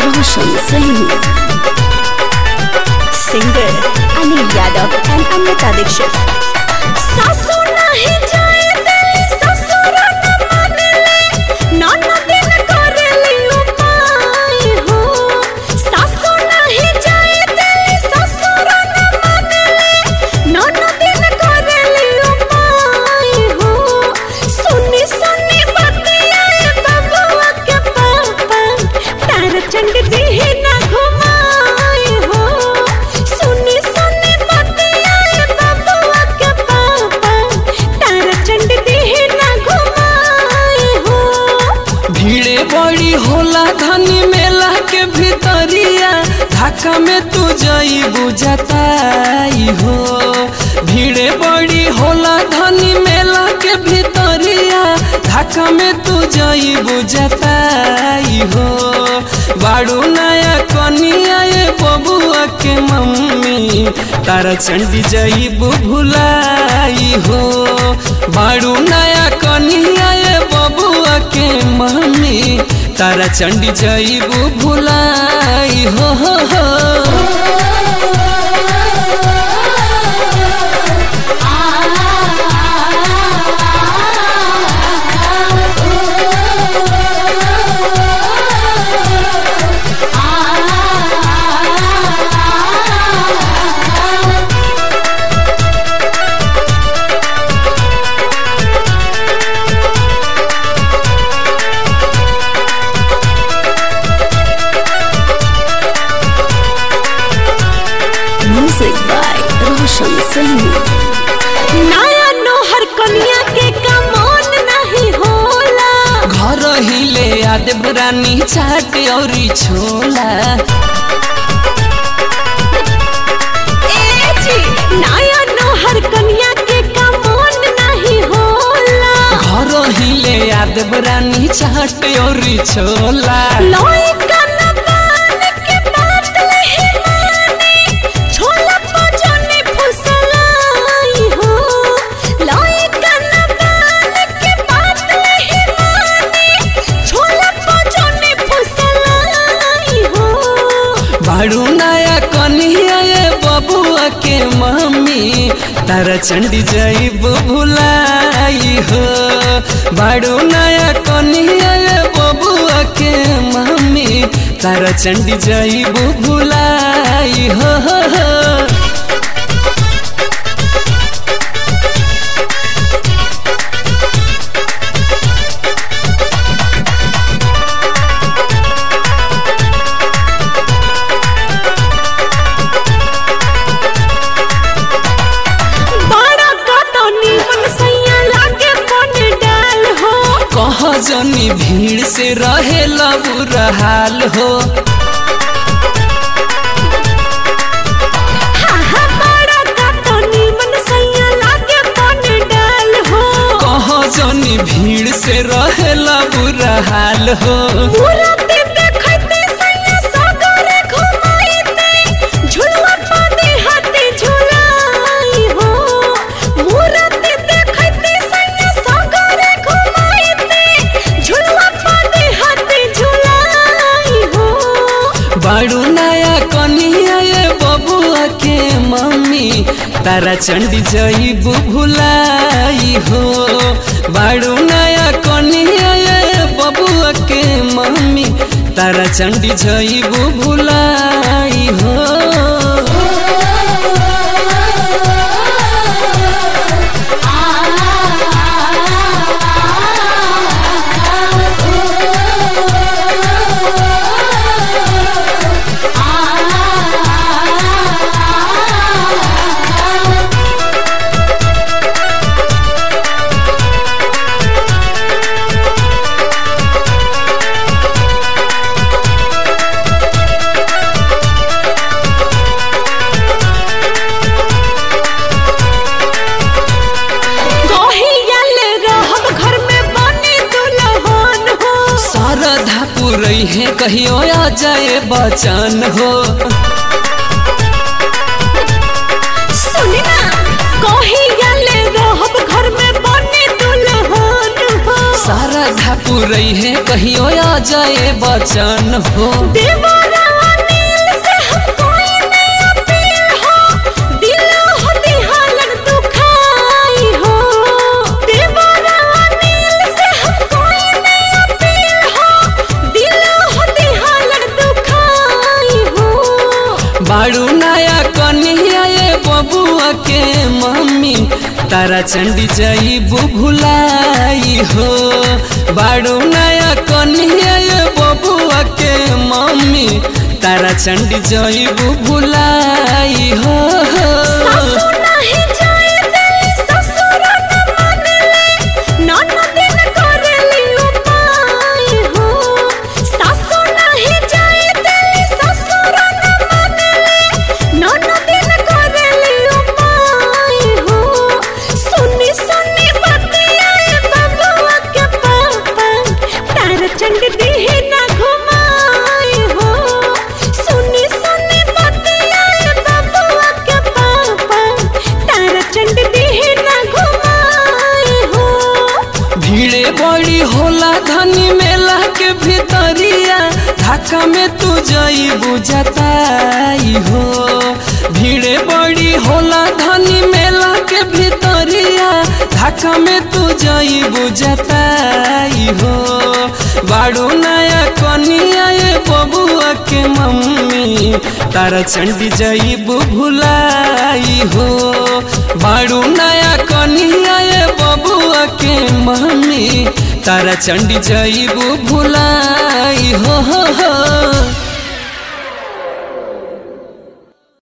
Roshan Singh. Singer Anil Yadav and Amrita Dixit. सासू नहीं जाए दिली ससुर न मानेले ननदिन करेली उपाय हो सासू नहीं जाए दिली ससुर न मानेले ननदिन करेली उपाय हो सुनी सुनी बतियाए बबुआ के पापा तार चंड दिही ना घुमाए हो सुनी सुनी बतियाए बबुआ के पापा तार चंड दिही ना घुमाए हो भीड़े बड़ी होला धनी मेला के भीतरिया धक्का में तू जई बुझताई हो भीड़े बड़ी होला धनी मेला के भीतरिया धक्का में तू जई बुझताई हो बाड़ू नया कनिया ये बबुआ के मम्मी तारा चंडी जई भुलाई हो बाड़ू नया कनिया ये बबुआ के मम्मी तारा चंडी जईबू भुलाई हो हो हो Music by Roshan Singh. नया नोहर कनिया के कमोन नहीं होला घर ही ले आदे रानी चाट औरी छोला ए जी नया नोहर कनिया के कमोन नहीं होला घर ही ले आदे रानी चाट औरी छोला लोई कनबान के बात नहीं माने छोला पजने फुसलाई हो लोई कनबान के बात नहीं माने छोला पजने फुसलाई हो बाड़ू नया कनिया ये बबुआ के मम्मी तारा चंडी जईबू भुलाई हो बाड़ू नया कनिया ये बबुआ के मम्मी तारा चंडी जईबू भुलाई हो हो हो बड़ा कटनी मन सैया लागे बन डाल हो कह जनी भीड़ से रहे बुरा हाल हो हाँ हाँ बड़ा कटनी मन सैया लागे बन डाल हो कह जनी भीड़ से रहे बुरा हाल हो पूरा ते देखते सैया सागरे घुमाईते झुलवा पाते हाथे झुलाई हो मूरत देखते सैया सागरे घुमाईते झुलवा पाते हाथे झुलाई हो बाड़ू नया कनिया ये बबुआ के मम्मी तारा चंडी जईबू भुलाई हो बाड़ू नया कनिया ये बबुआ के मम्मी तारा चंडी जईबू भुलाई हो कहियल रहब घर में बने दुल्हन हो शारदा पुरई है कहियो आ जाए बचन हो सुनी ना कहियल रहब घर में बने दुल्हन हो शारदा पुरई है कहियो आ जाए बचन हो देवरा नील से हम कोई नहीं अपील हो दिल हो दिहालन दुखाई हो देवरा नील से हम कोई नहीं अपील हो दिल हो दिहालन दुखाई हो बाड़ू नया कन्हैया ये बबुआ के मम्मी तारा चंडी जाइबू भुलाई हो बाड़ू नया कन्हैया ये बबुआ के मम्मी तारा चंडी जाइबू भुलाई हो सासु नाही जाए दिली ससुर न मानेले ननदिन करेली उपाय हो सासु नाही जाए दिली ससुर न मानेले ननदिन करेली उपाय हो सुनी सुनी बतियाए बबुआ के पापा तार चंड दिहे ना घुमाए हो सुनी सुनी बतियाए बबुआ के पापा तार चंड दिहे ना घुमाए हो भीड़े बड़ी होला धनी मेला के भीतरिया ढाका में तू जाइबू जताई हो भीड़े बड़ी होला धनी मेला के भीतरिया ढाका में तू जाइबू जताई हो बाड़ू नया कनिया ये बबुआ के मम्मी तारा चंडी जाइबू भुलाई हो बाड़ू नया कनिया ये बबुआ के मम्मी तारा चंडी जाइबू भुलाई हो, हो, हो।